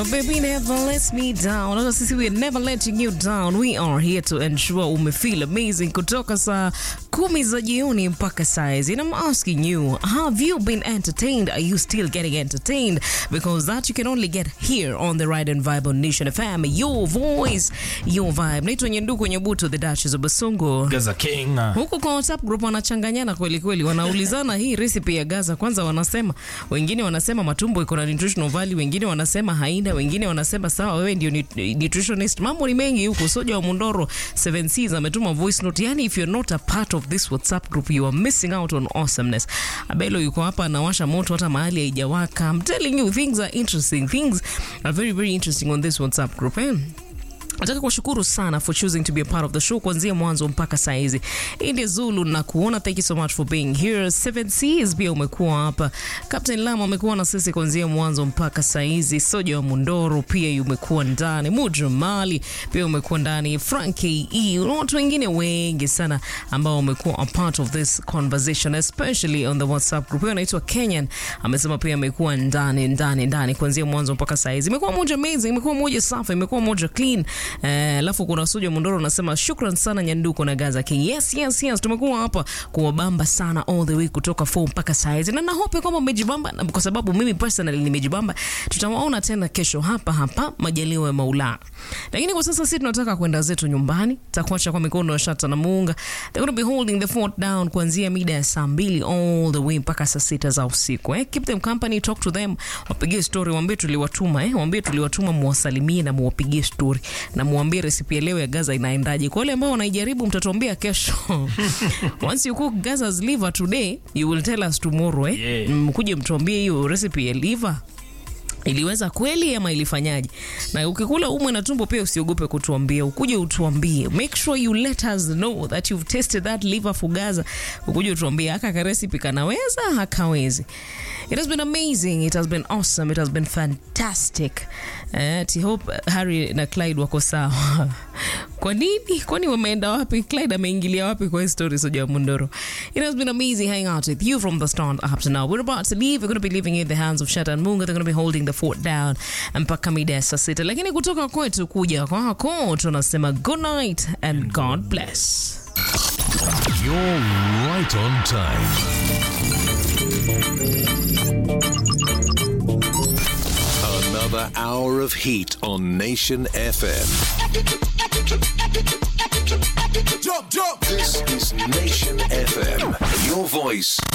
My baby never lets me down. Hata sisi we are never letting you down. We are here to ensure ume feel amazing kutoka saa kumi za jioni mpaka saizi. And I'm asking you, have you been entertained? Are you still getting entertained? Because that you can only get here on the Ride and Vibe on Nation FM. Your voice, your vibe. Naitwa Nyenduku Nyebuto, the Duchess of Basungu. Gaza King. huku kwa WhatsApp group wanachanganyana kweli kweli, wanaulizana hii recipe ya Gaza. Kwanza wanasema wengine wanasema matumbo iko na nutritional value, wengine wanasema haina, wengine wanasema sawa, wewe ndio nut- nutritionist. Mambo ni mengi huku. Soja wa Mundoro 7Cs ametuma voice note, yani if you're not a part of this WhatsApp group you are missing out on awesomeness. Abelo yuko hapa anawasha moto hata mahali haijawaka. I'm telling you things are interesting, things are very very interesting on this WhatsApp group eh? Nataka kuwashukuru sana for choosing to be a part of the show kuanzia mwanzo mpaka saa hizi. India Zulu na kuona, thank you so much for being here. Seven Seas pia umekuwa hapa. Captain Lama umekuwa na sisi kuanzia mwanzo mpaka saa hizi. Soja wa Mundoro pia umekuwa ndani. Mudra Mali pia umekuwa ndani. Frank E, na watu wengine wengi sana ambao wamekuwa a part of this conversation especially on the WhatsApp group. Huyo anaitwa Kenyan amesema pia amekuwa ndani ndani ndani kuanzia mwanzo mpaka saa hizi. Imekuwa moja amazing, imekuwa moja safi, imekuwa moja clean. Eh, alafu kuna Suja Mondoro anasema shukran sana Nyanduko na Gaza King. Yes, yes, yes. Tumekuwa hapa kuwabamba sana all the way kutoka 4 mpaka saa hizi. Na nahope kwamba mmejibamba na kwa sababu mimi personally nimejibamba. Tutawaona tena kesho hapa hapa majaliwa ya Maulana. Lakini kwa sasa sisi tunataka kwenda zetu nyumbani. Takuacha kwa mikono ya Shata na Muunga. They're going to be holding the fort down kuanzia mida ya saa mbili all the way mpaka saa sita za usiku. Eh? Keep them company, talk to them. Wapigie story, waambie tuliwatuma eh? Waambie tuliwatuma muwasalimie na muwapigie story na muambie resipi ya leo ya Gaza inaendaje. Kwa wale ambao wanaijaribu mtatuambia kesho. Once you cook Gaza's liver today, you will tell us tomorrow eh? Yeah. Mkuje mtuambie hiyo recipe ya liver iliweza kweli ama ilifanyaje? Na ukikula umwe na tumbo pia usiogope kutuambia, ukuje utuambie. Make sure you let us know that you've tasted that liver for Gaza. Ukuje utuambie haka ka recipe kanaweza hakawezi. It has been amazing, it has been awesome, it has been fantastic. Eh, I hope Harry na Clyde wako sawa. Kwa nini? Kwani wameenda wapi? Clyde ameingilia wapi kwa hii story Soja Mundoro? It has been amazing hanging out with you from the start up to now. We're about to leave. We're going to be leaving you in the hands of Shata and Munga. They're going to be holding the fort down mpaka mida ya saa sita. Lakini kutoka kwetu kuja kwako tunasema good night and God bless. You're right on time. Another hour of heat on Nation FM. Jump, jump. This is Nation FM. Your voice,